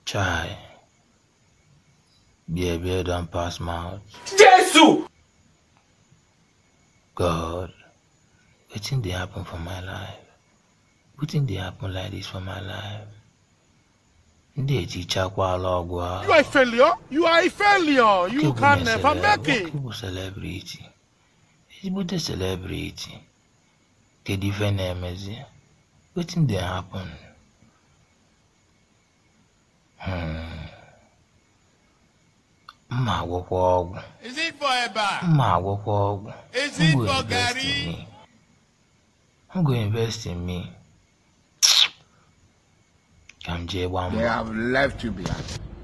Chai. Beer beer don't pass mouth. Jesu! God, wetin dey happen for my life? Wetin dey happen like this for my life? Ndị ejichakwala ọgwụ You ahụ. are a failure. You are a failure. You Nwoke can bụ never celeb- make it. nwoke bụ celebrity. Ezigbote celebrity. Kedu ife na-emezi? Wetin dey happen? Hmm. Mma agwọkwa ọgwụ. Is it for Eba? Mma agwọkwa ọgwụ. Is Who it go for invest in Gary? me? Who go invest in me? Ka m jee gbaa mbọ. They have left you behind.